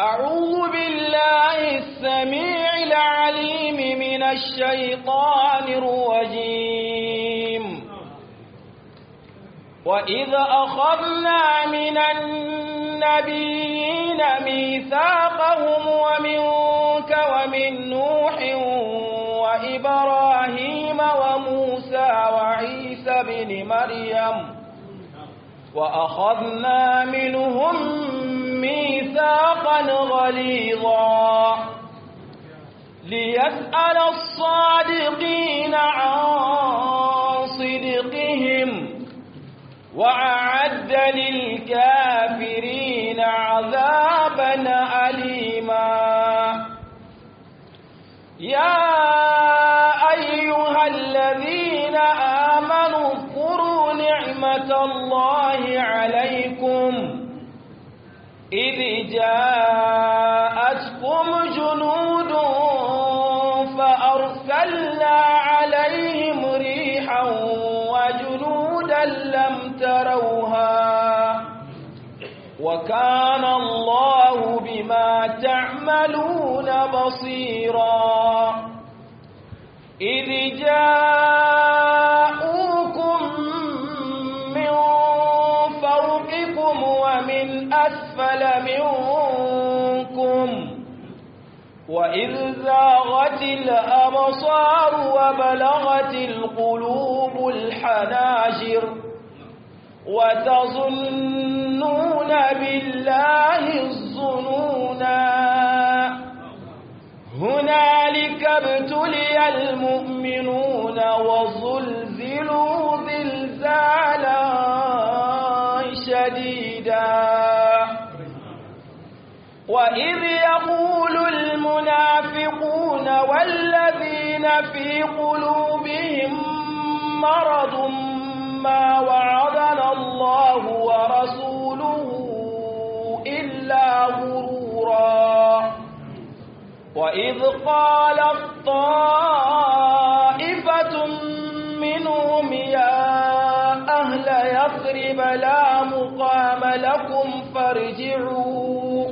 أعوذ بالله السميع العليم من الشيطان الرجيم وإذ أخذنا من النبيين ميثاقهم ومنك ومن نوح وإبراهيم وموسى وعيسى بن مريم وأخذنا منهم ميثاقا غليظا ليسأل الصادقين عن صدقهم وأعد للكافرين عذابا أليما يا أيها الذين آمنوا اذكروا نعمة الله عليكم إذ جاءتكم جنود فأرسلنا عليهم ريحا وجنودا لم تروها وكان الله بما تعملون بصيرا إذ جاءوكم من فوقكم ومن أسفل منكم وإذ زاغت الأبصار وبلغت القلوب الحناجر وتظنون بالله الظنونا هنالك ابتلي المؤمنون وزلزلوا زلزالا شديدا وإذ يقول المنافقون والذين في قلوبهم مرض ما وعدنا الله ورسوله إلا غرورا وإذ قالت طائفة منهم يا أهل يثرب لا مقام لكم فارجعوا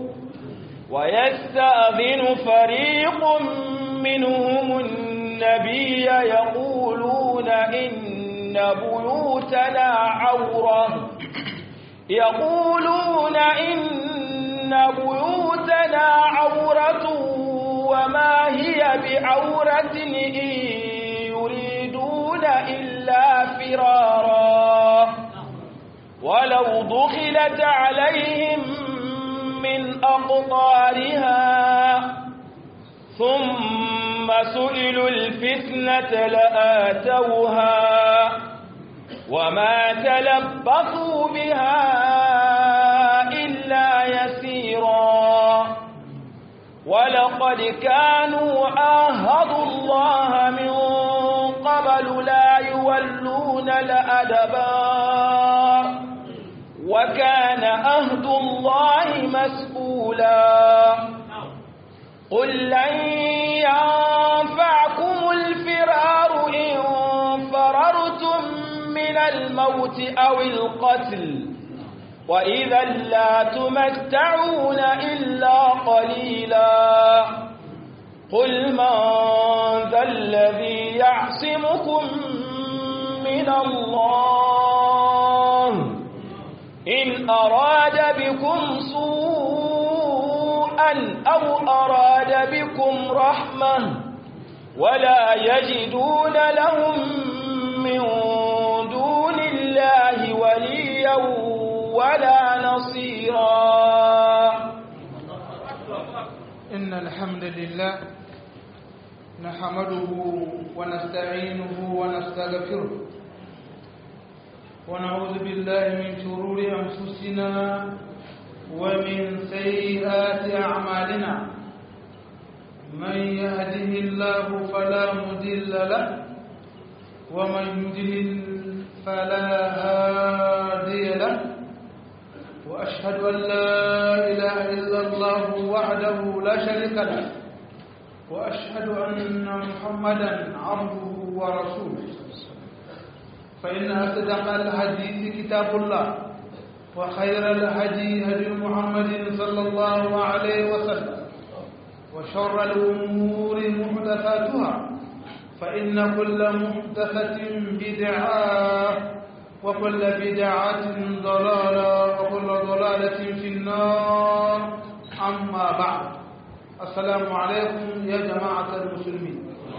ويستأذن فريق منهم النبي يقولون إن بيوتنا عورة يقولون إن بيوتنا عورة وما هي بعورة إن يريدون إلا فرارا ولو دخلت عليهم من أقطارها ثم سئلوا الفتنة لآتوها وما تلبثوا بها إلا يسيرا ولقد كانوا عاهدوا الله من قبل لا يولون الأدبار وكان أهد الله مسؤولا قل لن ينفعكم الفرار إن فررتم من الموت أو القتل وإذا لا تمتعون إلا قليلا قل من ذا الذي يعصمكم من الله إن أراد بكم سوءا أو أراد بكم رحمة ولا يجدون لهم من دون الله وليا ولا نصيرا إن الحمد لله نحمده ونستعينه ونستغفره ونعوذ بالله من شرور أنفسنا ومن سيئات أعمالنا من يهده الله فلا مضل له ومن يضلل فلا هادي له وأشهد أن لا إله إلا الله وحده لا شريك له وأشهد أن محمدا عبده ورسوله فإن أصدق الحديث كتاب الله وخير الهدي هدي محمد صلى الله عليه وسلم وشر الأمور محدثاتها فإن كل محدثة بدعة وكل بدعة ضلالة وكل ضلالة في النار أما بعد السلام عليكم يا جماعة المسلمين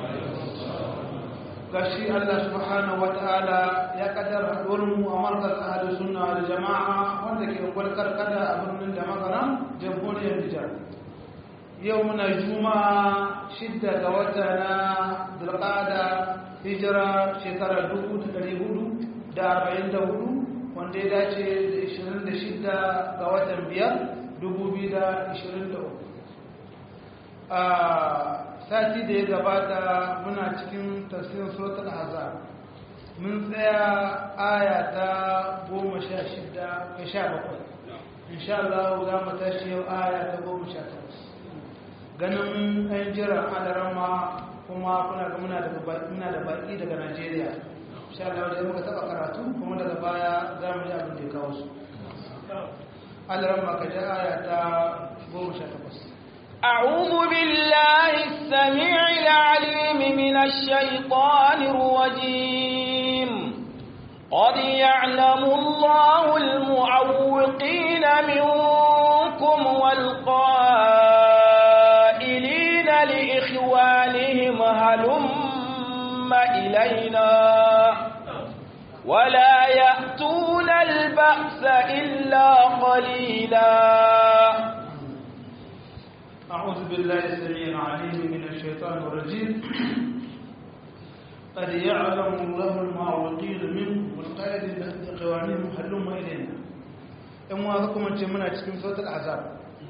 gashi Allah subhanahu wataala ya kaddara haɗuwarmu a markaz ahli sunna da jama'a wanda ke kwalkar kada a birnin da magana jamhuriyar Nijar yau muna juma'a shidda ga wata na dulqada hijira shekara 1444 wanda ya dace da 26 ga watan biyar 2023 a sati da ya gabata muna cikin tafsirin suratul azab mun tsaya aya ta goma sha shida ka sha bakwai insha Allah za mu tashi yau aya ta goma sha takwas ganin ɗan jiran alarama kuma kuna ga muna da baƙi daga Najeriya insha Allah da muka taɓa karatu kuma daga baya za mu ji abin da ya kawo su alarama ka ji aya ta goma sha takwas أعوذ بالله السميع العليم من الشيطان الرجيم قد يعلم الله المعوقين منكم والقائلين لإخوانهم هلم إلينا ولا يأتون البأس إلا قليلاً أعوذ بالله السميع العليم من الشيطان الرجيم قد يعلم الله المعوقين منكم والقائد لقوانهم هلم إلينا in wa kuma ce muna cikin sautar azab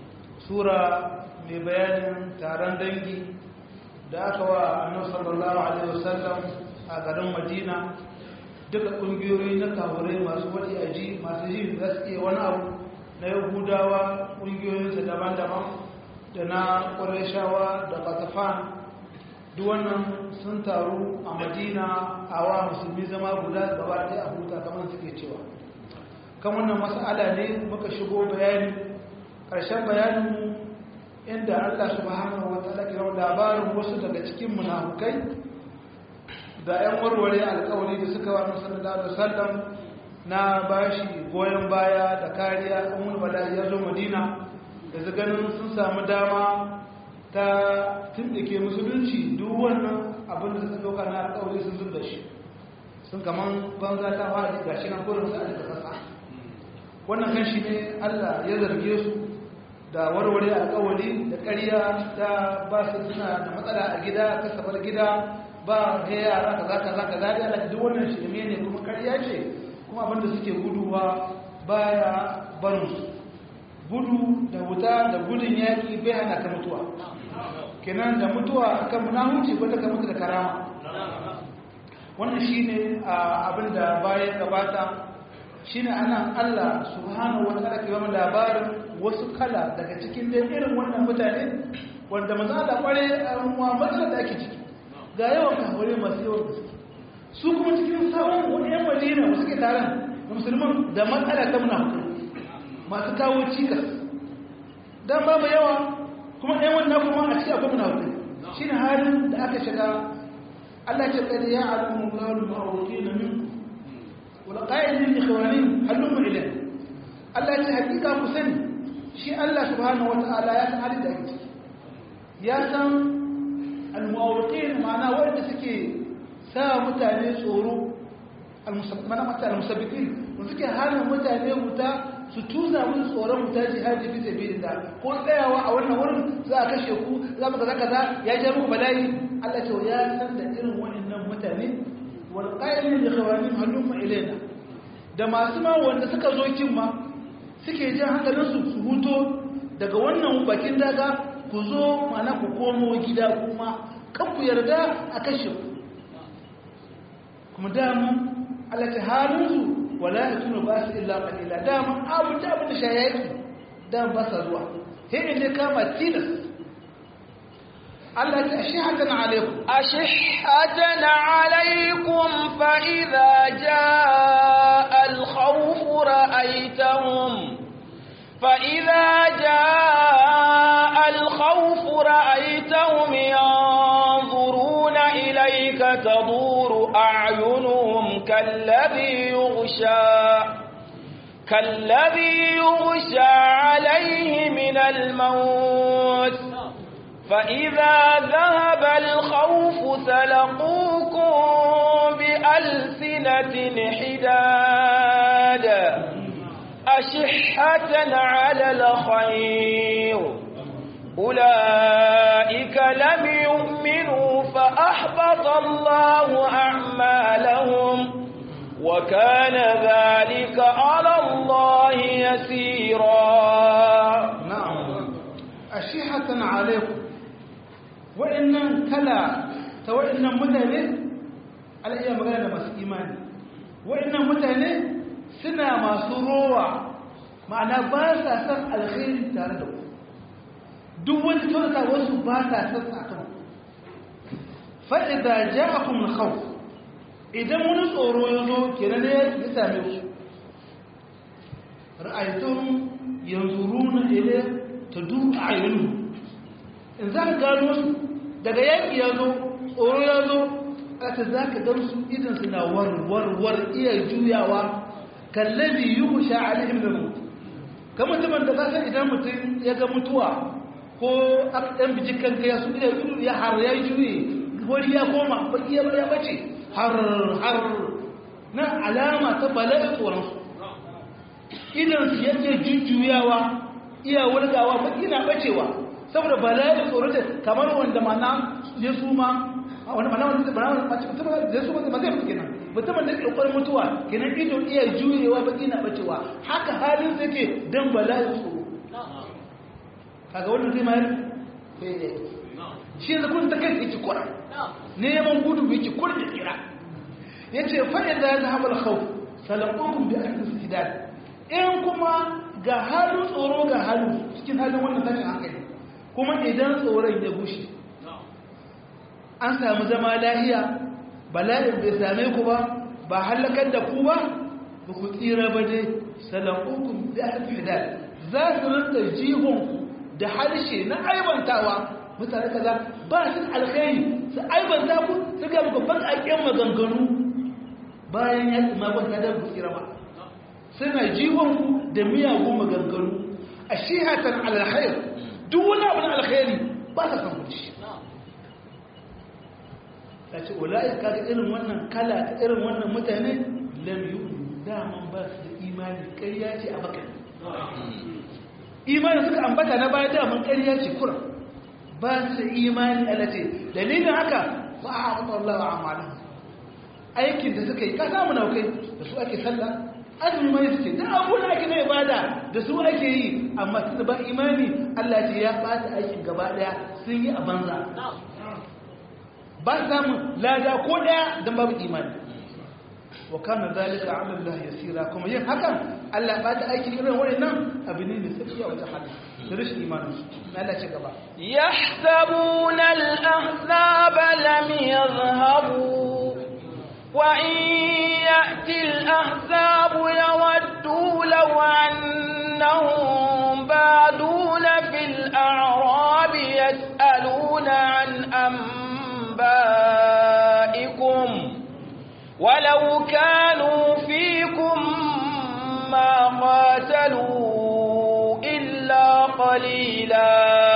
sura mai bayanin taron dangi da aka wa annabi sallallahu alaihi wasallam a garin madina duka ƙungiyoyi na kafurai masu wadi aji masu ji za su iya wani abu na yahudawa ƙungiyoyinsa daban-daban da na ƙwarishawa da katafan duk wannan sun taru a madina a wa musulmi zama guda gaba ɗaya a huta kamar suke cewa kan wannan mas'ala ne muka shigo bayani ƙarshen bayanin inda allah subhanahu wa ta'ala kira labarin wasu daga cikin munafukai da 'yan warware alkawari da suka wa sallallahu alaihi wasallam na bashi goyon baya da kariya umul bala'i ya zo madina da ganin sun samu dama ta tundike musulunci duk wannan abin da suka doka na alƙawari sun zub da shi sun kaman banza ta fara ga shi nan kurin sa da kasa wannan kan shi ne Allah ya zarge su da warware alƙawari da ƙarya ta ba su suna da matsala a gida kasabar gida ba ga yara kaza kaza kaza da Allah duk wannan shi ne kuma ƙarya ce kuma abin da suke guduwa baya barin su gudu da wuta da gudun yaƙi bai hana ka mutuwa kenan da mutuwa kan munahuci wanda ka mutu da karama wannan shine abin da bayan gabata shine anan Allah subhanahu wa ta'ala ke ba labarin wasu kala daga cikin dai irin wannan mutane wanda maza da kware wa matsalar da ake ciki ga yawan kafure masu yawan gaske su kuma cikin sabon wani yan madina wasu ke taron da musulman da matsala ta munafukai masu kawo cikas don babu yawa kuma ɗaya wannan kuma a cikin akwai munafiki shi ne halin da aka shiga Allah ce kada ya alamu gawar ma'auki na min wala ƙa'idin ikhwanin hallun ma'ilin Allah ce hakika ku sani shi Allah subhanahu wa ta'ala ya san halin da ake ciki ya san al-mu'awqin ma'ana wanda suke sa mutane tsoro al-musabbitin wanda suke hana mutane wuta su tuza mun tsoron wuta jihadi fi sabilillah ko tsayawa a wannan wurin za a kashe ku za mu kaza kaza ya je muku bala'i Allah ce ya san da irin wannan mutane wal qailin li khawanim halum ilaina da masu ma wanda suka zo kin ma suke jin hankalin su su huto daga wannan bakin daga ku zo mana ku komo gida kuma kan ku yarda a kashe ku kuma dama Allah ta halin su wala yatuna ba su illa qalila dama abu da abu da shayaki dan ba sa zuwa sai ne kama tilas Allah ta ashihatan alaikum ashihatan alaikum fa idza jaa al-khawf ra'aytahum fa idza jaa al-khawf ra'aytahum كالذي يغشى كالذي يغشى عليه من الموت فإذا ذهب الخوف سلقوكم بألسنة حداد أشحة على الخير أولئك لم يؤمنوا فأحبط الله أعمالهم وكان ذلك على الله يسيرا نعم أشيحة عليكم وإن كلا وإن مدنة على إيه مغانا ما إيمان وإن مدنة سنة ما سروع معنى باسا سن الخير تاردو duk wani kyauta wasu ba ta sassa kan fa'iza ja a kuma hau idan wani tsoro ya zo kenan ya same su ra'aitun yanzu runa ile ta duk a yanu in za ka gano su daga yaƙi ya zo tsoro ya zo ƙasa za ka gan su idan suna warwarwar iya juyawa kallabi yi kusha alihim da mutu ka mutumin da kasa idan mutum ya ga mutuwa ko ɗan bijin kanka ya su ida ido ya har ya juye wani ya koma baki ya ya bace har har na alama ta bala'i tsoron su idan su yake jujjuyawa iya wulgawa baki na bacewa saboda bala'i tsoro da kamar wanda mana ya suma wani mana wanda mana mutum da su ba zai mutu kenan mutumin da ke kokarin mutuwa kenan ido iya juyewa baki na bacewa haka halin sa yake dan bala'i tsoro kaga wannan zai mayar shi yanzu kun ta kai yake kura neman gudu yake kura da kira ya ce fa'in da ya zahaɓa alkhau salakokun bi ake istidad in kuma ga halin tsoro ga halin cikin halin wannan tashin hankali kuma idan tsoron ya bushe an samu zama lahiya bala'in bai same ku ba ba halakar da ku ba ba ku tsira ba dai salakokun bi ake istidad za su rinka jihonku da harshe na aibantawa mutane kaza ba su alkhairi su aibanta ku su ga muku baƙaƙen maganganu bayan ya tsima kwanta da ku tsira ba suna jiwon ku da miyagun maganganu a shihatan alkhair duk wani abu na alkhairi ba sa san kuci ta ce wala'i kaga irin wannan kala ta irin wannan mutane lam yu'minu daman ba su da imani ƙarya ce a bakan imanin suka ambata na baya daman ƙarya ce kura ba su da imani alace dalilin haka ba a haɓa Allah wa amalin aikin da suka yi ka samu na kai da su ake sallah azumi mai suke da abubuwan ake na ibada da su ake yi amma su da ba imani Allah ce ya ɓata aikin gaba ɗaya sun yi a banza ba samun lada ko ɗaya don babu imani wa kana zalika ala Allah yasira kuma yin hakan Allah ba ta aikin irin wannan abu ne mai sauki a wajen hali da rashin imanin su Allah ce gaba yahsabuna al-ahzab lam yadhhabu wa in ya'ti al-ahzab yawaddu law annahum baduna fil a'rab yas'aluna an anba'ikum ولو كانوا فيكم ما قاتلوا إلا قليلا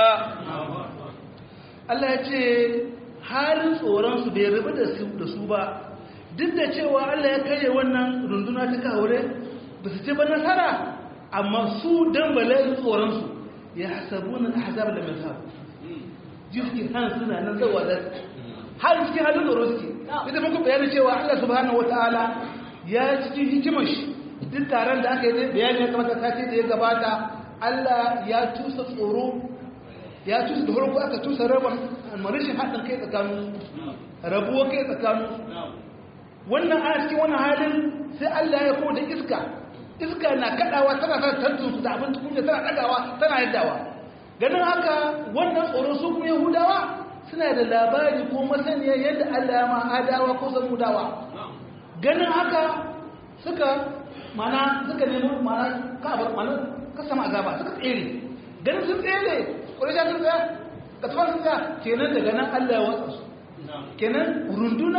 Allah ya ce halin tsoronsu bai rabu da su ba duk da cewa Allah ya karye wannan runduna ta kawure ba su ce ba nasara amma su don bala'in tsoronsu ya hasabu na hazab da mai sabu jiski han suna nan zawa da har cikin halin tsoro suke ita muku bayanin cewa Allah subhanahu wataala ya cikin hikimar shi duk taron da aka yi bayani ya kamata sati da ya gabata Allah ya tusa tsoro ya tusa da farko aka tusa rabon marishin haɗin kai tsakanin rabuwa kai tsakanin wannan ana cikin wannan halin sai Allah ya ko da iska iska na kaɗawa tana sa tantun su da abin tukunya tana ɗagawa tana yaddawa ganin haka wannan tsoro su kuma yahudawa suna da labari ko masaniya yadda Allah ya ma adawa ko samudawa ganin haka suka mana suka nemi mana kabar mana kasama azaba suka tsere ganin sun tsere ƙwarisha sun tsaya ka tsawon sun tsaya kenan daga nan Allah ya watsa su kenan runduna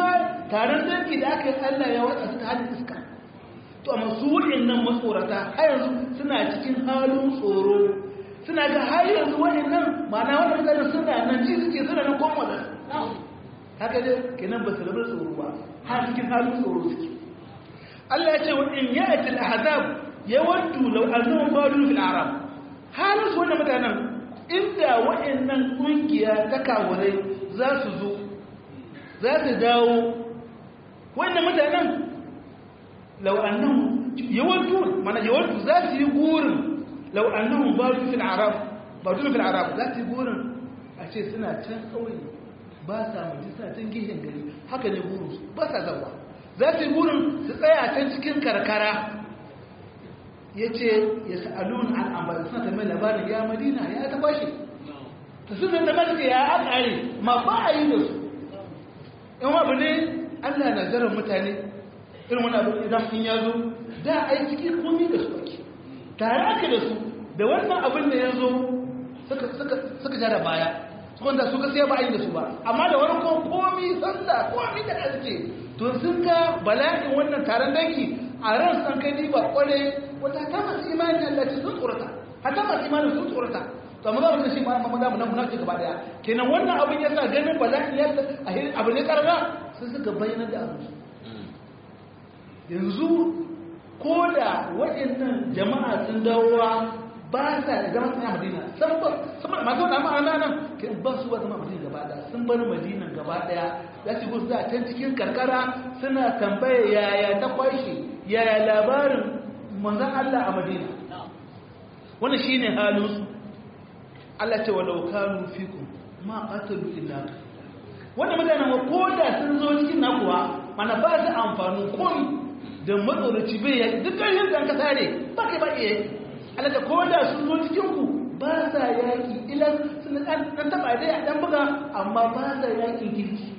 taron dangi da aka yi Allah ya watsa suka halin iska to amma su waɗannan matsorata har yanzu suna cikin halin tsoro suna ga har yanzu waɗannan ma'ana wannan mutane suna nan ji suke suna nan koma da haka dai kenan ba su rabu tsoro ba har cikin halin tsoro suke Allah ya ce wa in ya'ti al-ahzab yawaddu law annahum badu fil a'rab halin su wannan mutanen inda waɗannan kungiya ta kawurai za su zo za su dawo wannan mutanen law annahum yawaddu mana yawaddu za su yi gurin law annahum badu fil a'rab badu fil a'rab za su yi gurin a ce suna can kauye ba sa mutu suna can gihin gari haka ne burin su ba sa zawa za su yi burin su tsaya a can cikin karkara ya ce ya sa'alun al'ambar suna ta mai labarin ya madina ya ta bashi ta suna da masu ya akare ma ba a yi da su in abu ne allah na zarar mutane irin wani abu idan in ya zo da a yi cikin komi da su ake tare aka da su da wannan abin da ya zo suka jara baya wanda su ga sai ba a yi da su ba amma da wani ko komi sallah komi da ake to sun ga bala'in wannan taron dangi a ran san kai ba kware wata ta masu imanin Allah ce sun tsorata hata masu imanin sun tsorata to amma za mu shi ma mu da mu nan munafiki gaba daya kenan wannan abin yasa ganin bala'in ya abu ne karga sun suka bayyana da abu yanzu ko da waɗannan jama'a sun dawowa ba sa zama a madina saboda masu wata ma'ana nan ba su ba zama madina gaba daya sun bar madina gaba daya za su gusu a can cikin karkara suna tambaya yaya ta kwashe yaya labarin manzan Allah a madina wannan shi ne halinsu Allah ce walau kanu fikum ma qatalu illa wanda mutanen wa ko da sun zo cikin nakuwa mana ba su amfanin komi da matsoroci bai yaki duk ƙarshen zan ka sare ba kai ba iya alaka ko da sun zo cikinku ba sa yaƙi ilan suna ɗan taɓa dai a ɗan buga amma ba sa yaƙin girki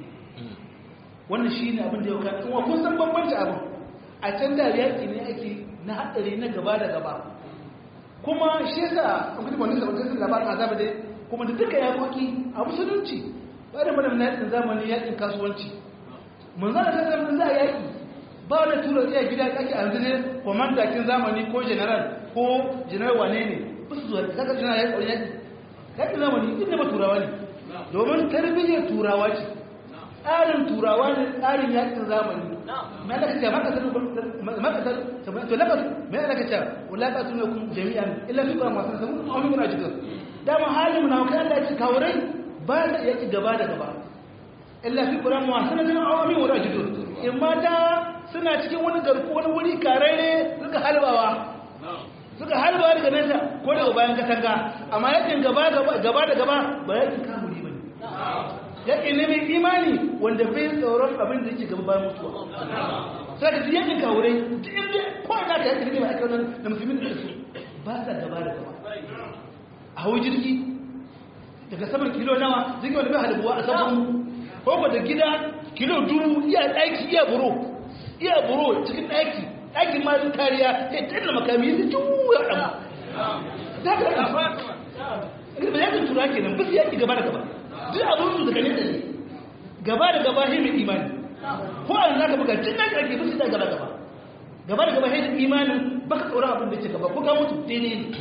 wannan shi ne abin da yau kan wa kun san bambanci abin a can da yaƙi ne ake na haɗari na gaba da gaba kuma shi yasa an kuma wani sabon sun labarin azaba dai kuma da duka yaƙoƙi a musulunci ba da mana na yaƙin zamani yaƙin kasuwanci mun zana ta zama za a yaƙi ba wani tura iya gida ake a yanzu ne kwamandakin zamani ko general ko general wane ne ba su zuwa daga general ya ƙauye yaƙi yaƙin zamani inda ba turawa ne domin tarbiyyar turawa ce tsarin turawa ne tsarin yaƙin zamani mai alaka ce makasar to lakas mai alaka ce wulaka sun yakun jami'an illa fi kwan masu samun amin muna cikin dama halin muna kai Allah ya ci kawurai ba da yaƙi gaba da gaba illa fi kwan masu samun amin muna cikin in mata suna cikin wani garku wani wuri kararre suka halbawa suka halbawa daga nesa ko daga bayan katanga amma yakin gaba gaba da gaba ba yakin kamuri ba ne yakin ne mai imani wanda bai tsoron abin da yake gaba bayan mutuwa sai ka ji yakin kawurai duk inda ko ina ka yakin ne ba ake wannan da musulmi da su ba sa gaba da gaba a hau jirgi daga saman kilo nawa jirgi wanda bai halbuwa a sabon ko da gida kilo dubu iya ɗaki iya buro iya buro cikin ɗaki ɗakin ma su kariya ya tsanna makami su juya ɗama za ka ɗafa ba yakin tura ke nan bisu yaki gaba da gaba duk abin su daga nesa ne gaba da gaba shi mai imani ko an za ka buga tun nan ƙarfi bisu da gaba gaba gaba da gaba shi imanin baka tsoron abin da ke gaba ko ka mutu daidai ne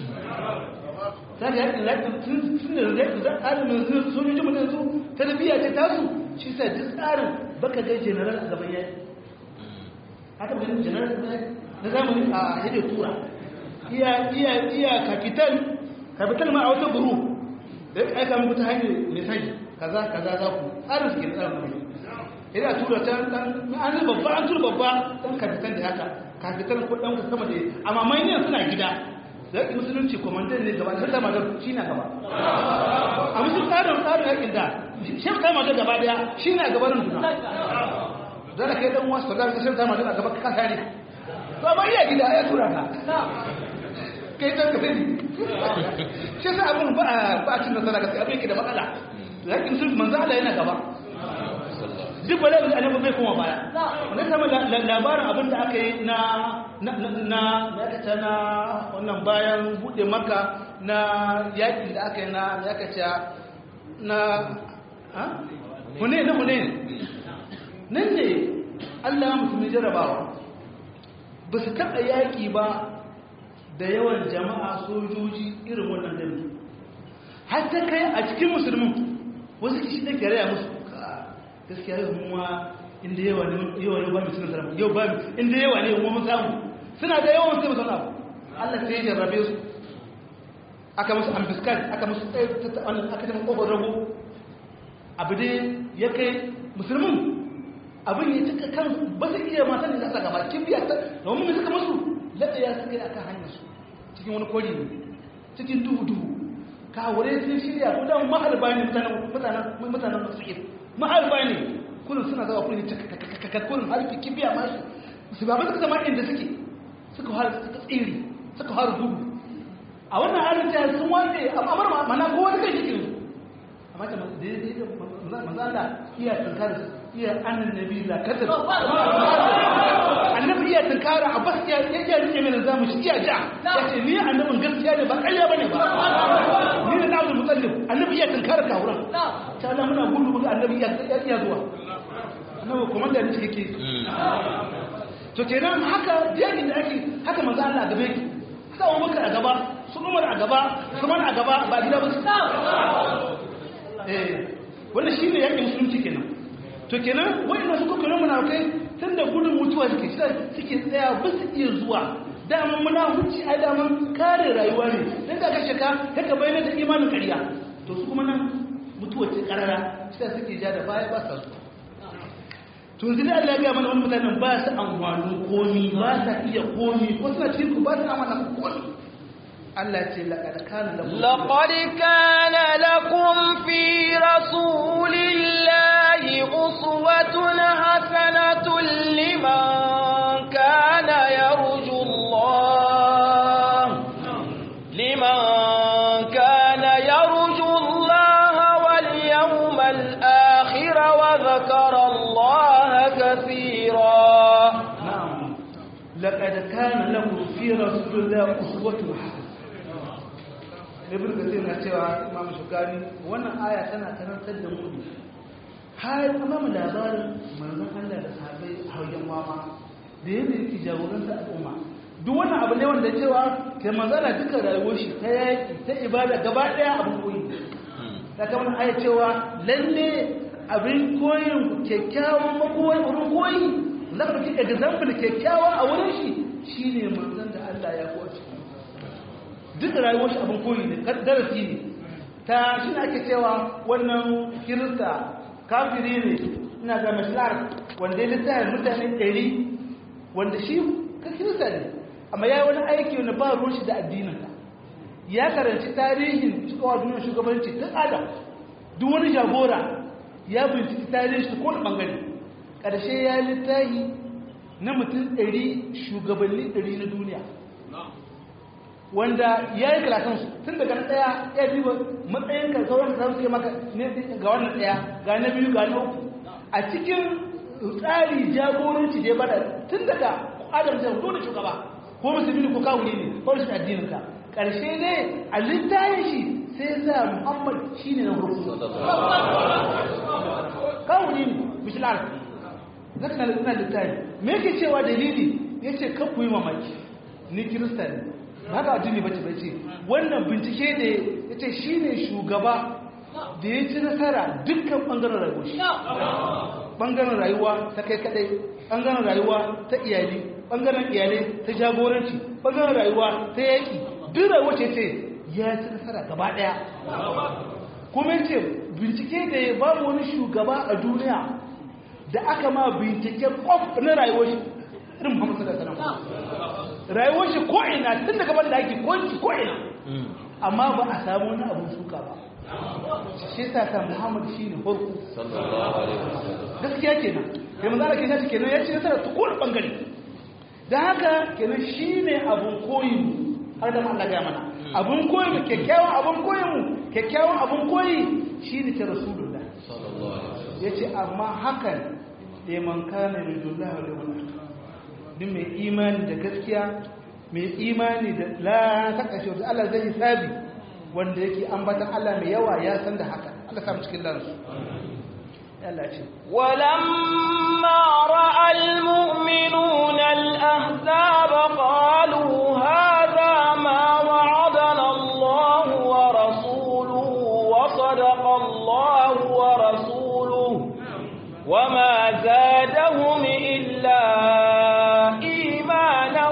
za ka yakin lakin sun da zai za a tsarin sojojin mutum su tarbiyya ta tasu shi sa duk tsarin baka ga general a gaban yaki haka ganin general na zamani a hede tura iya iya iya capital capital ma a wata buru da ya aika muku ta hanyar mesaji kaza kaza za ku tsarin su ke tsarin mai ina tura ta an yi babba an tura babba dan capital da haka capital ko dan sama da amma manyan suna gida da yake musulunci kwamandan ne gaba sai kama da shi na gaba a musulun tsarin tsarin yakin da shi kama da gaba daya shi na gabanin duna zara kai dan wasu da sai kama da gaba ka kare to amma iya gida ya tura ka kai dan ka sani shi sa abun ba ba cin nasara ga abin yake da matsala yakin sun manzo Allah yana gaba duk bala da annabi bai koma baya wannan sama labarin abin da aka yi na na na na na wannan bayan bude maka na yakin da aka yi na ya kace na ha hune na hune nan ne Allah ya musulmi jarabawa ba su taɓa yaƙi ba da yawan jama'a sojoji irin wannan dami har ta kai a cikin musulmin wasu kishi da gare ya musu gaskiya yau kuma inda yawa ne yawa yau ba mu cikin sarrafa yau ba mu inda yawa ne kuma mun samu suna da yawan sai musamman abu Allah sai ya jarrabe su aka musu ambiskan aka musu aka tafi kofar rago abu dai ya kai musulmin abin ya cika kan ba su iya matan da aka gaba kin biya ta domin suka musu laɗa ya suka yi akan hanyar su cikin wani kori ne cikin duhu duhu kawure sun shirya ko dan maharba ne mutanen mutanen mutanen musulmi maharba ne kullum suna zawa kullum cika kullum harfi kibiya mashi su ba suka zama inda suke suka har suka tsiri suka har gudu a wannan halin ta sun wande amar mana ko wani kai cikin su amma ta daidai da manzala iya tunkara iya annan nabi la kadar annabi iya tunkara abbas iya iya rike mai zamu shi iya ja yace ni annabin gaskiya ne ba ƙarya bane ba ni da Abdul Muttalib annabi iya tunkara kawuran ta Allah muna gudu muga annabi iya iya zuwa annabi komanda ne cike to kenan haka jami'in da ake haka manzo Allah gabe ki haka Abubakar a gaba su Umar a gaba su Man a gaba ba gida ba su eh wannan shine yakin musulunci kenan to kenan wannan su kuma muna kai tunda gudun mutuwa suke shi suke tsaya ba su iya zuwa daman muna huci a daman kare rayuwa ne dan ka kashe ka kaka bayyana da imanin ƙarya to su kuma nan mutuwa ce karara sai suke ja da baya ba sa zuwa to yanzu da Allah ya ga mana wani mutanen ba su amfani komi ba sa iya komi ko suna cikin ku ba su amfani komi Allah ce laqad kana lakum laqad kana lakum fi rasulillahi uswatun hasanatun liman kana yarju Allah liman kana yarju Allah wal yawmal akhir wa dhakara Allah kathira na'am laqad kana lakum fi rasulillahi uswatun hasanatun ibn kasir na cewa imam shukari wannan aya tana karantar da mu har amma mu labarin manzon Allah da sahabbai a wajen mama da yadda yake jagoranta al'umma duk wannan abu ne wanda cewa kai manzon Allah duka rayuwar shi ta yaki ta ibada gaba daya abin koyi da kamar aya cewa lalle abin koyin kyakkyawan makoyi wurin koyi zaka dauki example kyakkyawa a wurin shi shine manzon da Allah ya koyi duk rayuwar shi abin koyi ne darasi ne ta shi ne ake cewa wannan kirista kafiri ne ina ga mashlar wanda ya littafin mutane ɗari wanda shi ka kirista ne amma ya yi wani aiki wanda ba ruwan shi da addininka ya karanci tarihin cikawa duniyar shugabanci tun adam duk wani jagora ya binciki tarihin shi kowane ɓangare ƙarshe ya littafi na mutum ɗari shugabanni ɗari na duniya wanda ya yi kalasansu tun daga ɗaya ya duba matsayin ka sauran da suke maka ga wannan ɗaya ga na biyu ga na uku a cikin tsari jagoranci da ya bada tun daga adam da dole shugaba ko musulmi ko kawuni ne ko rashin addinin ka ƙarshe ne a littayin shi sai sa muhammad shi ne na hurku kawuni ne mishilar zaka na littayin me yake cewa dalili ya ce kan ku yi mamaki ni kirista ne haka addini bace bace wannan bincike da yace shine shugaba da ya ci nasara dukkan bangaren rayuwa shi bangaren rayuwa ta kai kadai bangaren rayuwa ta iyali bangaren iyalai ta jagoranci bangaren rayuwa ta yaki duk rayuwa ce ce ya ci nasara gaba daya kuma yace bincike da ya babu wani shugaba a duniya da aka ma binciken kwaf na rayuwar shi irin Muhammad sallallahu alaihi wasallam rayuwar shi ko ina tun daga ban da ake kwanci ko ina amma ba a samu wani abun suka ba shi yasa ta Muhammad shine farko sallallahu alaihi wasallam gaskiya kenan kai manzo Allah kenan kenan ya ce nasara ta kowane bangare dan haka kenan shine abun koyi har da Allah ya mana abun koyi mu kyakkyawan abun koyi mu kyakkyawan abun koyi shine ta rasulullah sallallahu alaihi wasallam yace amma hakan liman kana lillahi wa liman duk mai imani da gaskiya mai imani da la ta kashe wata Allah zai hisabi wanda yake ambatan Allah mai yawa ya san da haka Allah samu cikin lansu Allah ce ولما رأى المؤمنون الأحزاب قالوا هذا ما وعدنا الله ورسوله وصدق الله ورسوله وما زادهم إلا إيمانا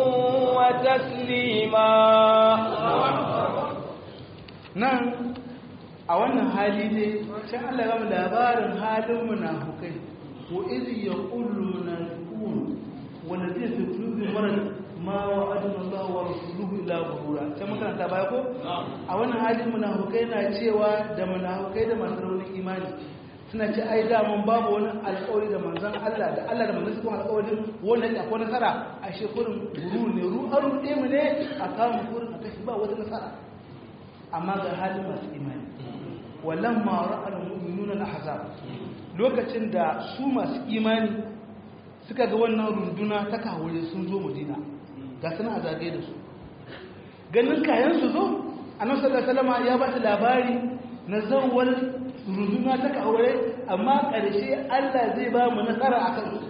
وتسليما nan a wannan hali ne sai Allah ya mu labarin halin munafukai ko idh yaqulu munafiqun wanda zai fi qulubi marad ma wa'adana Allah wa rasuluhu ila ghurura sai mun karanta baya ko a wannan halin munafukai na cewa da munafukai da masu raunin imani suna ce ai da mun babu wani alƙawari da manzon Allah da Allah da manzon kuma alƙawarin wannan ya ko nasara a shekurin guru ne ru an ruɗe mu ne a kawo kurin a kashi ba wata nasara amma ga halin masu imani wallan ma'ara al-mu'minun al-ahzab lokacin da su masu imani suka ga wannan runduna ta kawure sun zo Madina ga suna a zagaye da su ganin kayan su zo annabi sallallahu alaihi wasallam ya ba ta labari na zawwal runduna ta kawure amma ƙarshe Allah zai ba mu nasara akan su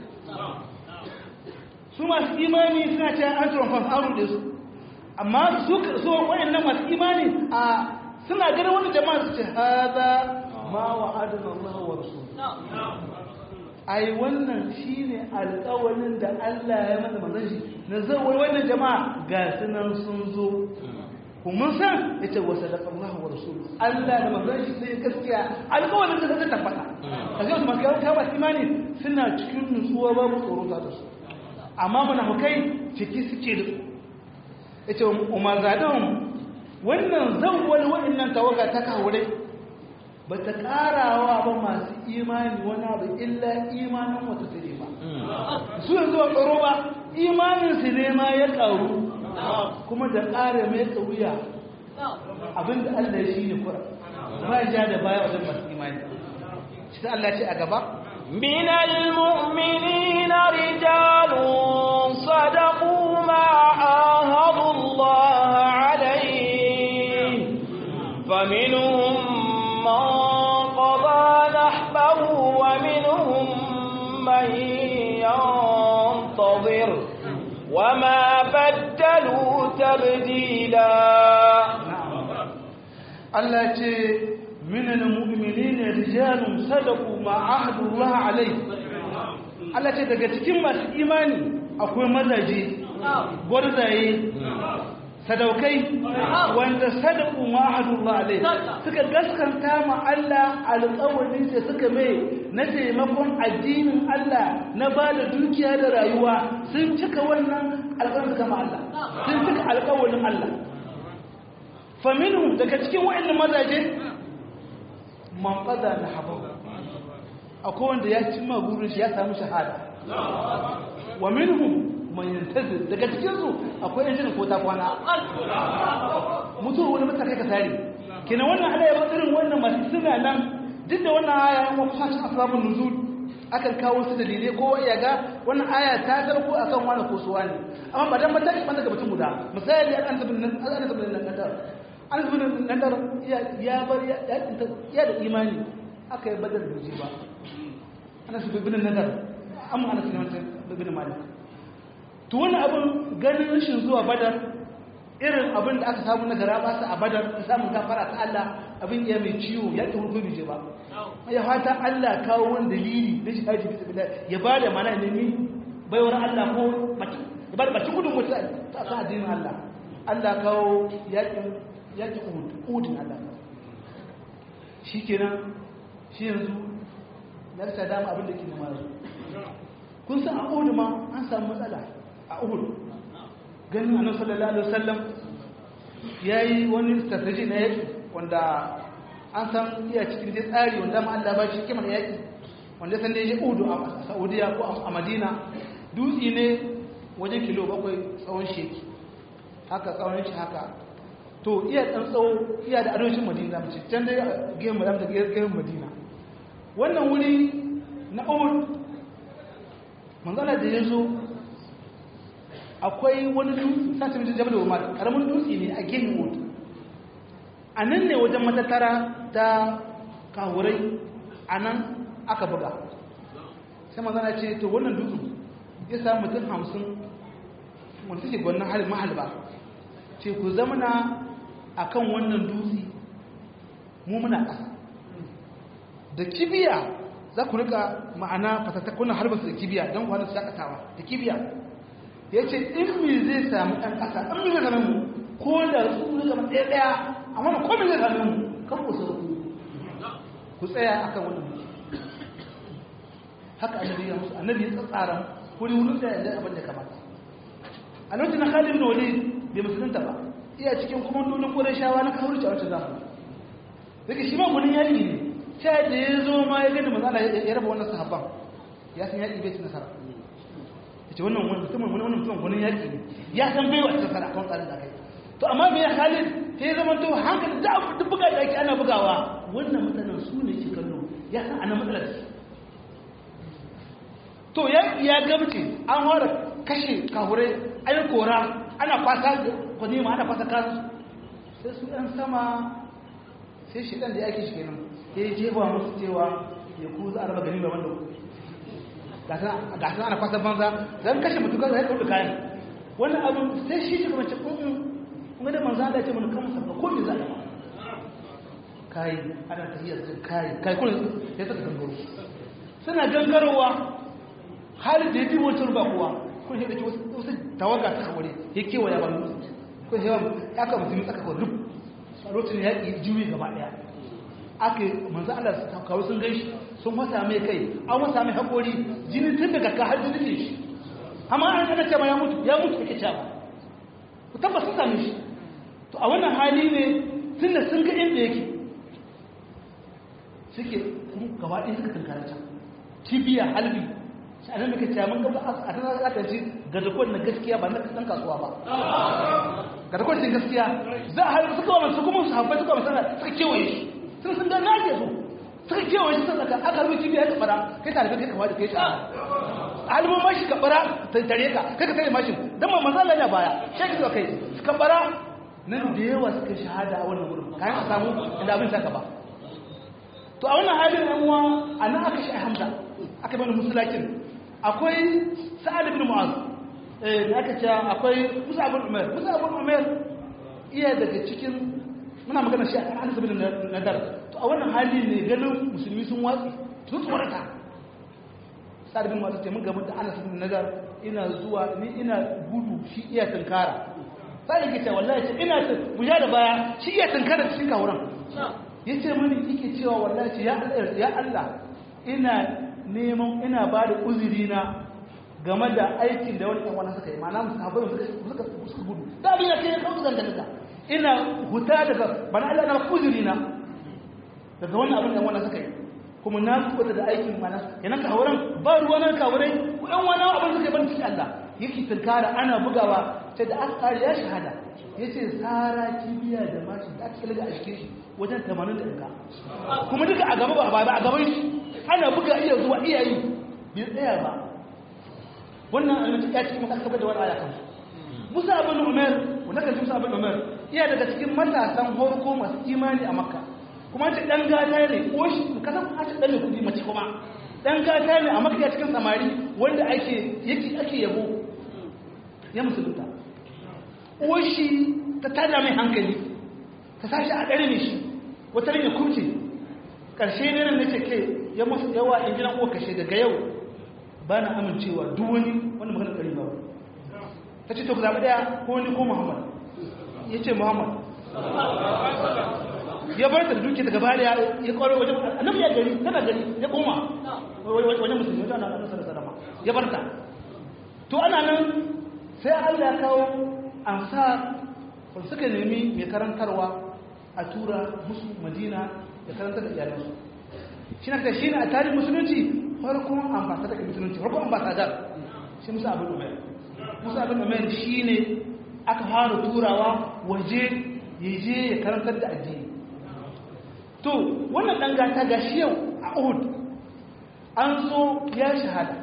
su masu imani suna cewa an tsoron fasaru da su amma su so wayannan masu imani a suna ganin wani jama'a su ce hada ma wa'adana Allah wa rasul ai wannan shine alƙawarin da Allah ya mana manzon shi na zawai wannan jama'a ga sunan sun zo kuma san yace wa sadaqa Allah wa rasul Allah da manzon shi sai gaskiya alƙawarin da zai tabbata kaga wasu masu kawo imani suna cikin nutsuwa babu tsoro ta da su amma munafukai ciki suke da su yace umar zadon wannan zawwal wa'annan tawaga ta kawure ba ta karawa ba masu imani wani abu illa imanin wata su ba su yanzu a tsaro ba imanin su ne ma ya karu kuma da ƙara mai tsawiya abinda Allah ya shi ne kura ba ja da baya wajen masu imani shi Allah ce a gaba من المؤمنين رجال صدقوا ما عاهدوا الله عليه فمنهم من قضى نحبه ومنهم من ينتظر وما بدلوا تبديلا Allah ce minal mu'minina rijalun sadaqu ma ahadullah alayhi Allah ce daga cikin masu imani akwai mazaje gwarzaye sadaukai wanda sadaqu ma ahadullah alayhi suka gaskanta ma Allah alƙawarin da suka mai na taimakon addinin Allah na ba da dukiya da rayuwa sun cika wannan alƙawarin suka ma Allah sun cika alƙawarin Allah faminu daga cikin wa'annan mazaje man qada na habu akwai wanda ya cimma burin shi ya samu shahada wa minhum man yantazir daga cikin su akwai yan ko ta kwana mutuwa wani mutaka kai ka sare kina wannan Allah ya irin wannan masu suna nan duk da wannan aya an wa kusa asbabun nuzul akan kawo su dalilai ko ya ga wannan aya ta zarko akan wani ko suwa ne amma ba dan ba ta ban daga mutum guda misali an tabbin nan an tabbin nan kadar an tabbin nan kadar ya bar ya ya da imani aka yi badar da ba ana su bibin nadar amma ana sunan bibin malik to wannan abin ganin rashin zuwa badar irin abin da aka samu na gara basa a badar da samun gafara ta Allah abin ya mai ciwo ya ki hurgu bije ba ya fata Allah kawo wani dalili na shahadi bisa billah ya ba da mana nemi baiwar Allah ko ya ba da baki gudun mutu ta kan addinin Allah Allah kawo yakin yakin uhud uhudin Allah shi kenan shi yanzu na rasa dama abin da ke nema yanzu kun san a uhud ma an samu matsala a uhud ganin annabi sallallahu alaihi wasallam yayi wani strategy na yaki wanda an san iya cikin dai tsari wanda ma Allah ba shi kimar yaki wanda san dai ya udu a Saudiya ko a Madina dutsi ne wajen kilo bakwai tsawon sheki haka tsawon shi haka to iya dan tsawo iya da arewacin Madina mace can dai gehen Madina da gehen Madina wannan wuri na Uhud manzala da yazo akwai wani dutse sace mutum jabal umar karamin dutse ne a ginin wuta a nan ne wajen matattara ta kawurai a nan aka buga sai manzana ce to wannan dutsen ya samu mutum hamsin wanda suke gwanin halin mahalba ce ku zamana a kan wannan dutse mu muna ƙasa da kibiya za ku rika ma'ana fatattakunan harbarsu da kibiya don kwanan su shakatawa da kibiya ya ce in mi zai sami ɗan ƙasa in mi zai sami mu ko da su zai zama ɗaya ɗaya amma da komi zai sami mu kan ku sauku ku tsaya a kan wannan haka annabi ya musu annabi ya tsatsara wuri wurin da yanzu abin da kamata a lokacin na khalid bin walid bai musulunta ba iya cikin komandolin qurayshawa na kawurci a wata zamani daga shi ma gunin yaƙi ne sai da ya zo ma ya gani manzo ya raba wannan sahabban ya san yaƙi bai ci nasara yace wannan wannan mutumin wannan mutumin gunin yaƙi ne ya san bai wata nasara kan tsarin da kai to amma me khalid sai ya zama to hankali da duk buga da ake ana bugawa wannan mutanen su ne ke kallo ya san ana matsalar to ya ya gabce an fara kashe kahurai ayi kora ana kwasa kwanima ana kwasa kasu sai su ɗan sama sai shi ɗan da ya ake shi kenan ya yi jefa musu cewa ya ku za a raba gani gaban da ku ga su ana kwasa banza don kashe mutu gaza ya kawo kayan wannan abin sai shi shi kamar cikin kuma da manzan da ya ce mana kan sabba ko me za a kayi ana tafiyar kayi kayi kuma ya saka gangaro suna gangarowa halin da ya bi wancan ba kowa kun shi da ke wasu tawaga ta kaware ya kewaya ba mutu kun shi ya ka mutum tsaka kawai duk a lokacin ya yi juyi gaba daya aka yi manzo Allah su kawo sun gaishe sun masa mai kai an masa mai haƙori jini tun daga ka har jini ne shi amma an kana cewa ya mutu ya mutu kake cewa ku tabbas sun same shi to a wannan hali ne tun da sun ga inda yake suke gaba ɗaya suka tunkara can kibiya halbi shi a nan muka ce mun gaba a tana aka ji gadakon na gaskiya ba na ɗan kasuwa ba gadakon cin gaskiya za a haifu suka wani su kuma su haifai suka wani suka kewaye shi sun sun gana ake so suka kewaye shi sun daga aka harbi kibiya ya kabara kai ta harbi kai kama da kai shi halibin mashi kabara ta tare ka kai ka tare mashin don ma manzan lanya baya shi ka kai suka bara nan da yawa suka shahada a wannan wurin kayan a samu inda abin ta gaba to a wannan halin yan uwa a nan aka shi hamza aka bani musulakin akwai sa'ad ibn mu'az eh da aka ce akwai musa ibn umar musa ibn umar iya daga cikin muna magana shi an anas ibn nadar to a wannan hali ne ganin musulmi sun watsi sun tsorata sa'ad ibn mu'az ce mun gaba da anas ibn nadar ina zuwa ni ina gudu shi iya tunkara sai yake ce wallahi ce ina buja da baya shi iya tunkara cikin kawuran yace mani yake cewa wallahi ya Allah ya Allah ina neman ina ba da uzuri na game da aikin da wani ɗan wani suka yi ma na musahabai suka suka gudu da abin da ke ya kawo zanga daga ina huta daga bana Allah na uzuri na daga wannan abin da wani suka yi kuma na kuɓuta da aikin mana yana kawuran ba ruwa na kawurai ku ɗan wani abin suka yi ban cikin Allah yake tunkara ana bugawa sai da aka kare ya shahada ya ce tsara kibiya da mashi da aka kalga a cikin shi wajen tamanin da ɗaga kuma duka a gaba ba a gaban shi ana buga iya zuwa iya yi bai tsaya ba wannan alimci ya cikin maka da wani aya kan musa abin umar wanda kan musa abin umar iya daga cikin matasan horko masu imani a makka kuma ce dan gata ne ko shi kasan kuma ce dan ne kudi mace kuma dan gata ne a makka cikin samari wanda ake yake ake yabo ya musulunta uwashi ta tada mai hankali ta sashi a ɗari ne shi wata rage kurce ƙarshe ne nan nace ke ya musu yawa in gina uwa kashe daga yau ba na amincewa duk wani wani magana ɗari ba ta ce to ku zaɓi ɗaya ko wani ko muhammad ya ce muhammad ya bar ta da duke daga baya ya kwaro wajen annabi ya gari tana gari ya koma wajen musulmi wajen annabi sallallahu alaihi wasallam ya bar ta to ana nan sai Allah ya kawo ansar wanda suka nemi mai karantarwa a tura musu madina da karantar da iyalansu shi na shi ne a tarihin musulunci farkon ambasadar da musulunci farkon ambasadar shi musa abin umar musa abin umar shi ne aka fara turawa waje ya je ya karantar da addini to wannan ɗan gata ga shi yau a uhud an zo ya shahada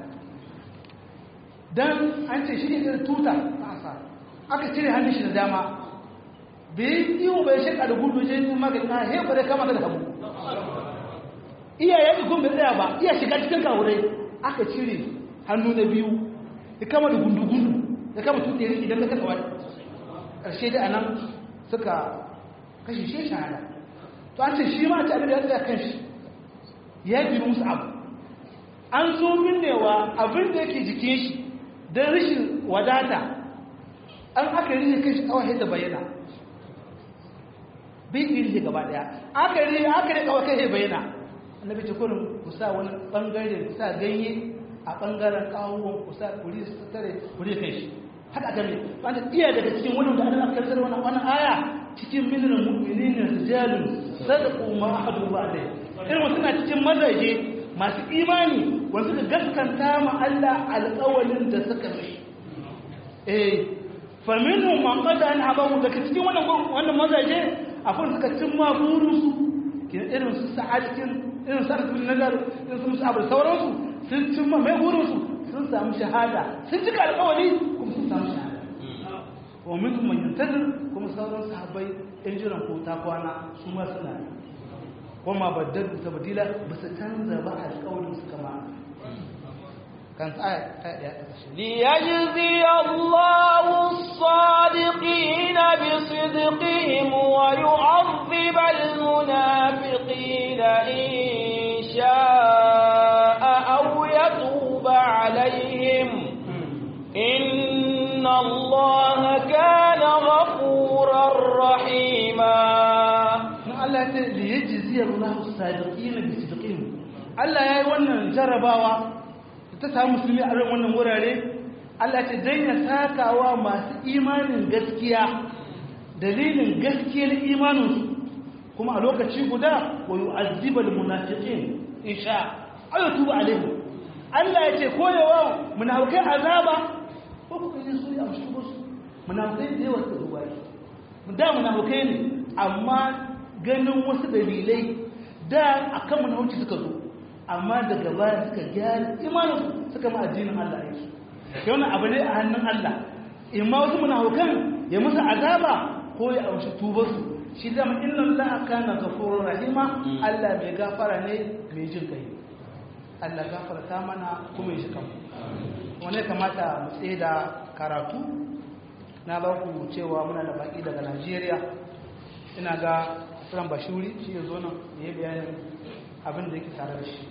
don an ce shi ne tuta a asa aka cire hannun shi da dama bai yi iyo bai shaka da gudu je yin magani na hefa da kama da hagu iya yaƙi kuma bai tsaya ba iya shiga cikin kawurai aka cire hannu na biyu ya kama da gundu-gundu ya kama tuɗe riƙi don kasa wani ƙarshe da anan suka kashe shi shahada to an ce shi ma ta abin da ya tsaya kan shi ya bi musu abu an zo minnewa abin da yake jikin shi don rashin wadata an aka rike kan shi kawai da bayyana bai iya rike gaba daya aka rike aka rike kawai kai bayyana annabi ce kullum ku sa wani bangare ku sa ganye a bangaren kawon ku sa kuri su tare kuri kai shi haka aka ne wanda iya daga cikin wannan da Allah ya karanta wannan wannan aya cikin minal mu'minina rijalun sadaqu ma ahadu ba'dai irin suna cikin mazaje masu imani wanda suka gaskanta ma Allah alƙawalin da suka mai eh fa minhum man qada an abahu daga cikin wannan wannan mazaje akwai suka cimma burinsu kin irin su sa'adatin irin sa'ad bin nazar irin su musa abu sauransu sun cimma mai burinsu sun samu shahada sun cika alƙawari kuma sun samu shahada wa minkum man yantazir kuma sauran sahabbai in jiran ko ta kwana su ma suna kuma baddalu tabdila ba su canza ba alƙawarin su kama kan aya ta daya ta kashe ليجزي الله الصادقين بصدقهم ويعذب المنافقين إن شاء أو يتوب عليهم إن الله كان غفورا رحيما Allah ta da ya jiziyar Allah sadiqina bi sidqihim Allah yayi wannan jarabawa ta samu musulmi a wannan wurare Allah ta daina sakawa masu imanin gaskiya dalilin gaskiyar imaninsu kuma a lokaci guda wa yu'azzibal munafiqin insha ayo tuba alaihi Allah ya ce koyewa munafikai azaba ko ku yi su ya mushi su munafikai da yawa su ruwa da munafikai ne amma ganin wasu dalilai da akan munafiki suka zo amma daga baya suka gyara imanin suka ma addinin Allah yake kai wannan abu ne a hannun Allah imma wasu munafikan ya musu azaba ko ya amshi tubar su shi zama inna Allah kana ghafurur rahima Allah mai gafara ne mai jin kai Allah gafarta mana kuma ya shi kanmu wane kamata mu tsaye da karatu na ba ku cewa muna da baki daga Najeriya ina ga Furan Bashuri shi ya zo nan ya yi bayanin abin da yake tare da shi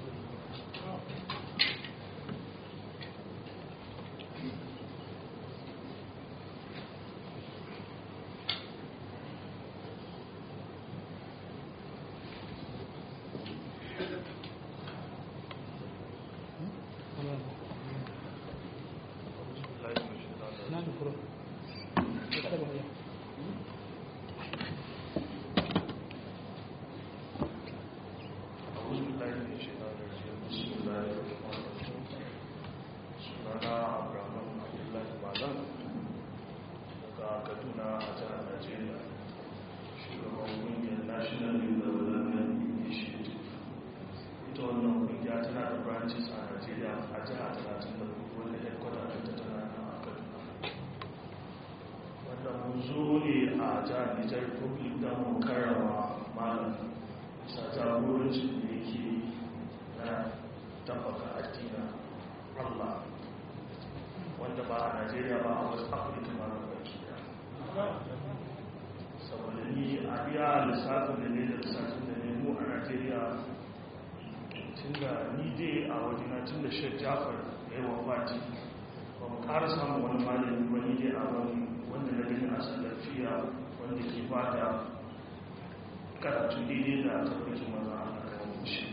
karatun daidai da tabbacin maza a kan shi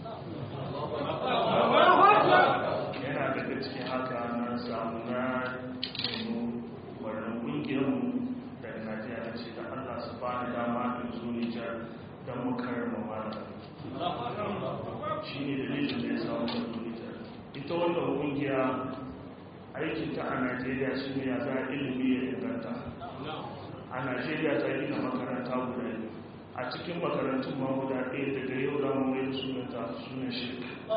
yana daga cikin haka na samu na nemo wannan ƙungiyarmu daga najeriya na ce da allah su ba ni dama in zo nijar don mu karama mana shi ne dalilin da ya samu da zo nijar ita wannan ƙungiya aikinta a najeriya shi ne ya za ilimi ya inganta a najeriya ta gina makaranta guda ne a cikin makarantun ma guda ɗaya daga yau za mu mai sunanta sunan shi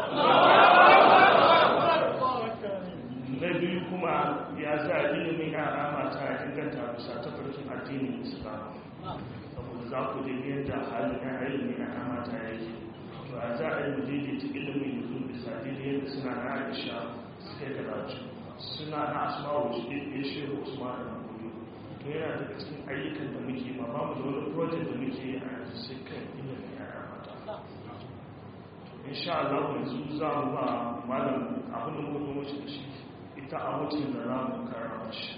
na biyu kuma ya sa ilimin yara mata inganta bisa ta farkin addinin islam saboda za ku da yadda halin ya ilimin yara mata yake to a za a daidaita ilimin yanzu bisa daidai yadda suna na aisha suka yi karatu suna na asma'u shi ya shehu usman da kudu to yana daga cikin ayyukan da muke ma ba mu da wani project da muke yi a yanzu sai kan ilimin yara mata insha Allah yanzu za mu ba malam abin da muka zo mace da shi ita a mutum da za mu karama shi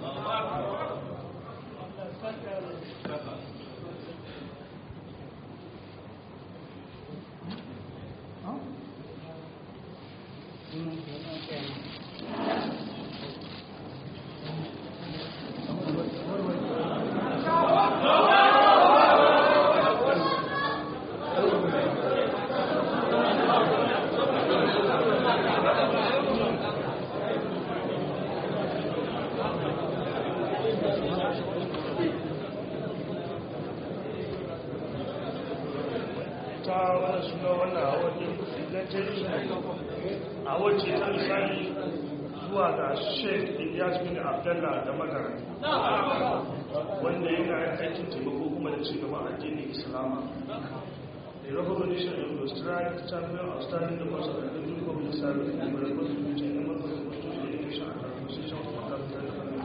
ta wani suna wannan a wajen ingantaccen a wajen ta misali zuwa ga sheik ilyas bin abdallah da magana wanda yana aikin taimako kuma da ci gaban addinin islama the recognition of the strike champion of standing the most of the new public service and the responsibility and the constitution education and transition of the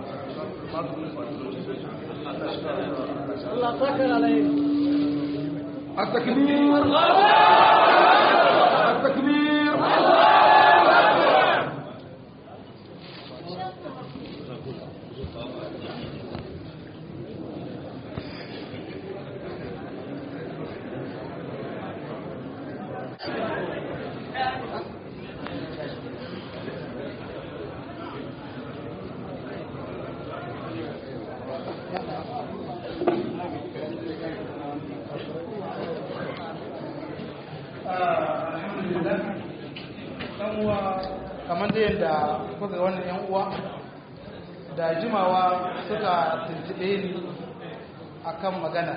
Allah sakar alaihi التكبير التكبير alhamdulillah dan uwa kamar da yadda kuka ga wannan yan uwa da jimawa suka tuntube ni akan magana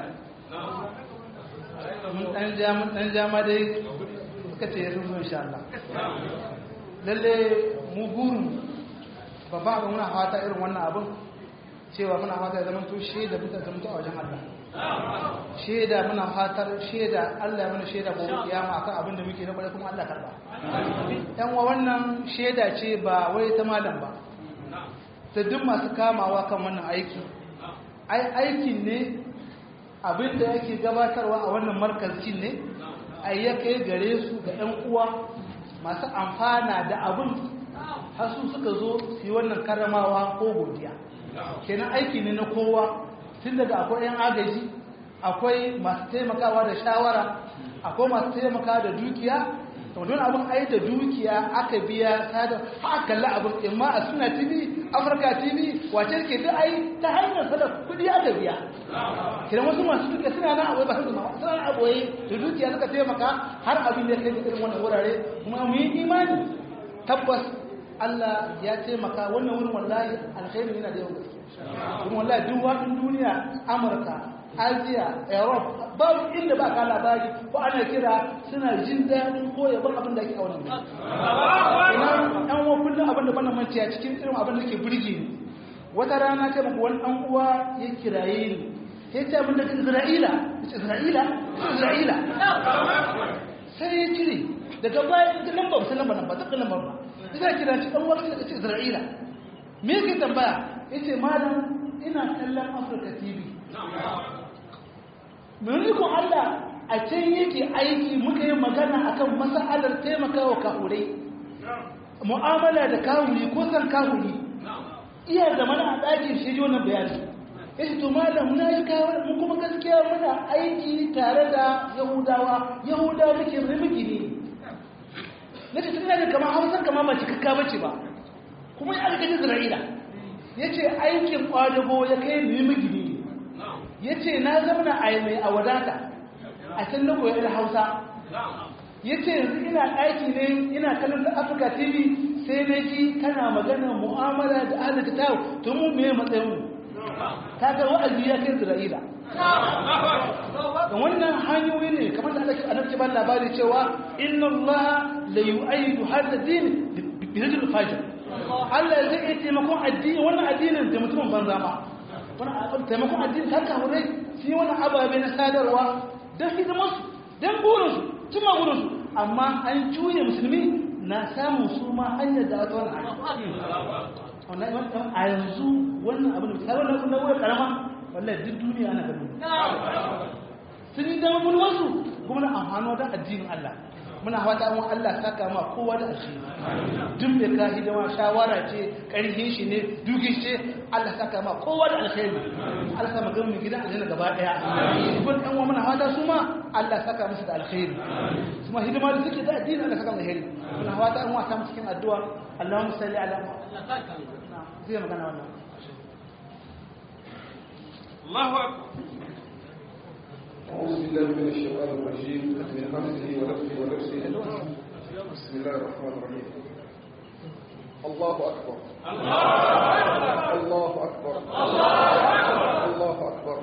mun dan ja mun dan ja ma dai suka ce sun zo insha Allah lalle mu burin babba abin muna fata irin wannan abin cewa muna fata ya zama to shaida bisa zama to a wajen Allah shaida muna fatar shaida Allah mana shaida gobe kiyama akan abin da muke na bare kuma Allah karba yan wa wannan shaida ce ba wai ta malam ba ta duk masu kamawa kan wannan aiki ai aikin ne abin da yake gabatarwa a wannan markazin ne ai ya kai gare su ga yan uwa masu amfana da abin har su suka zo su yi wannan karamawa ko godiya kenan aiki ne na kowa tun daga akwai 'yan agaji akwai masu taimakawa da shawara akwai masu taimaka da dukiya to don abin ai da dukiya aka biya ta da aka kalla abin imma a suna tv afirka tv wace ke duk ai ta hanyar sada kudi aka biya kiran wasu masu dukiya suna nan abuwa ba su zama suna nan abuwa da dukiya suka taimaka har abin da kai da irin wannan wurare kuma mu yi imani tabbas Allah ya taimaka wannan wurin wallahi alkhairi yana da yawan gaske kuma wallahi duk wadin duniya Amurka Asia Europe babu inda ba ka labari ko ana kira suna jin daɗin ko yabon abin da ake a wannan ina ɗan uwa kullum abin da bana mantiya cikin irin abin da ke burge ni wata rana ce muku wani ɗan uwa ya kiraye ni ya ce abin da Isra'ila Isra'ila Isra'ila sai ya cire daga bayan ta lamba ba lamba nan ba ta lamba ba zai kira shi ɗan wasu daga Isra'ila me yake tambaya yace malam ina kallon Africa TV mun ko Allah a can yake aiki muka yi magana akan masalar taimakawa kahurai mu'amala da kahuri ko san kahuri iya zamana a ɗakin shi wannan bayani yace to malam na yi kawo mu kuma gaskiya muna aiki tare da yahudawa yahudawa muke muke ne na ce tun da kama hausar kama ba cikakka bace ba kuma ya alƙaji isra'ila ya ce aikin ƙwadago ya kai mu yi magini ya ce na zamana a mai a wadata a can na koyar hausa ya ce yanzu ina aiki ne ina kallon da afirka tv sai na ji kana magana mu'amala da ahalin kitab to mu me matsayin mu ta ga wa'azi ya kai isra'ila da wannan hanyoyi ne kamar da ake anabci ban labari cewa inna Allah la yu'ayyidu hadha din bi rajul fajir Allah zai yi taimakon addini wannan addinin da mutumin banza ma wannan taimakon addini ta kawo rai shi wannan ababe na sadarwa don hidimar su dan burinsu cimma burinsu amma an juye musulmi na samun su ma hanyar da wata wani hanyar a yanzu wannan abin da ta wannan na wurin karama wallahi duk duniya ana ganin sun yi dama mun wasu kuma na amfano da addinin Allah muna fata an Allah saka ma kowa da asiri duk mai ka hidima shawara ce karhin shi ne dukin shi Allah saka ma kowa da alkhairi Allah saka magana mu gidan aljanna gaba daya ibn dan wa muna fata su ma Allah saka musu da alkhairi kuma hidima da suke da addini Allah saka mu alkhairi muna fata an wa samu cikin addu'a Allahumma salli ala zai magana wannan Allahu akbar أعوذ بالله من الشيطان الرجيم من همزه ونفسه ونفسه بسم الله الرحمن الرحيم الله أكبر الله أكبر الله أكبر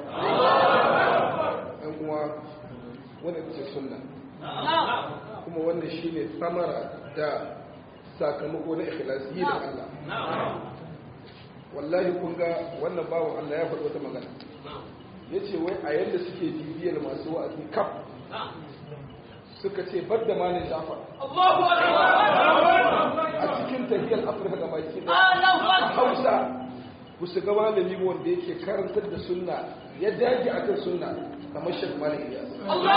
أموا ونبت السنة kuma wannan shine samara da sakamako na ikhlasi da Allah wallahi kun ga wannan bawan Allah ya faɗi wata magana ya ce wai a yadda suke bibiyar masu wa'azi kaf suka ce bar da malin shafa a cikin tafiyar afirka da baki da hausa ku su ga malami wanda yake karantar da sunna ya dage akan sunna kamar shek malin iyas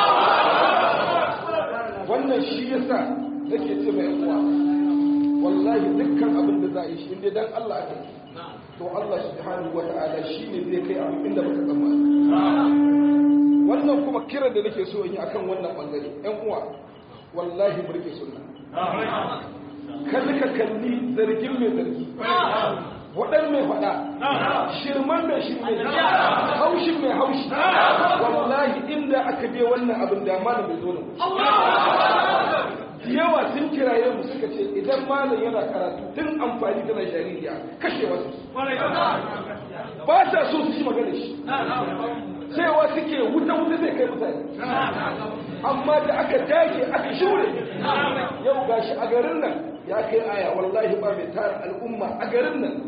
wannan shi yasa nake ce mai uwa wallahi dukkan abin da za a yi shi inda dan Allah aka yi to Allah subhanahu wata'ala shine zai kai abu inda baka tsammani wannan kuma kiran da nake so in yi akan wannan bangare ƴan uwa wallahi mu rike sunna kada ka kalli zargin mai zargi waɗan mai faɗa shirman mai shirme haushin mai haushi wallahi inda aka je wannan abin da malam bai zo da yawa sun kiraye mu suka ce idan malam yana karatu tun amfani da jaririya kashe wasu ba sa so su ji magana shi cewa suke wuta wuta zai kai mutane amma da aka dage aka shure yau gashi a garin nan ya kai aya wallahi ba mai tara al'umma a garin nan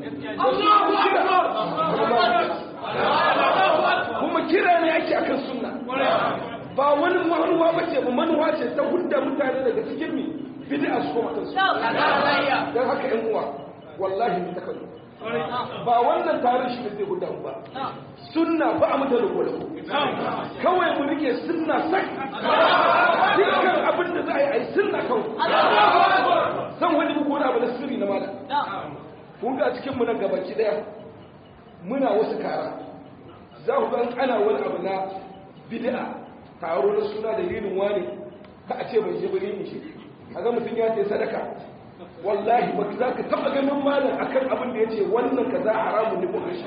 kuma kira ne ake akan sunna ba wani manuwa ba ce manuwa ce ta hudda mutane daga cikin mi bid'a su koma kansu don haka yan uwa wallahi mu takallu ba wannan tarin shi zai hudda mu ba sunna ba a mata rubo kawai mu rike sunna sak dukkan abin da za a yi a yi sunna kawai zan wani muku wani abu na sirri na mala kun ga cikin mu nan gabaki daya muna wasu kara za ku ga ana wani abu na bid'a taro na suna da rinin wani ka a ce bai je bari mu shi kaga mutum ya ce sadaka wallahi ba za ka taba ganin malam akan abin da yace wannan kaza haramun ne ko shi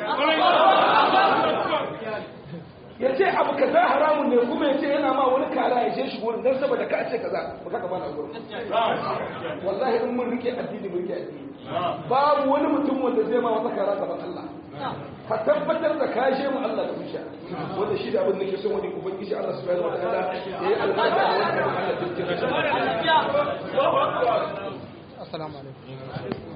ya ce abu kaza haramun ne kuma ya ce yana ma wani kara ya je shi gurin dan saboda ka ce kaza ba ka bana gurin wallahi in mun rike addini mun rike addini babu wani mutum wanda zai ma wata kara gaban Allah ka tabbatar da ka je mu Allah da musha wanda shi da abin da ke son wani ubangiji Allah subhanahu wa ta'ala ya yi albarka da wannan Allah cikin assalamu alaikum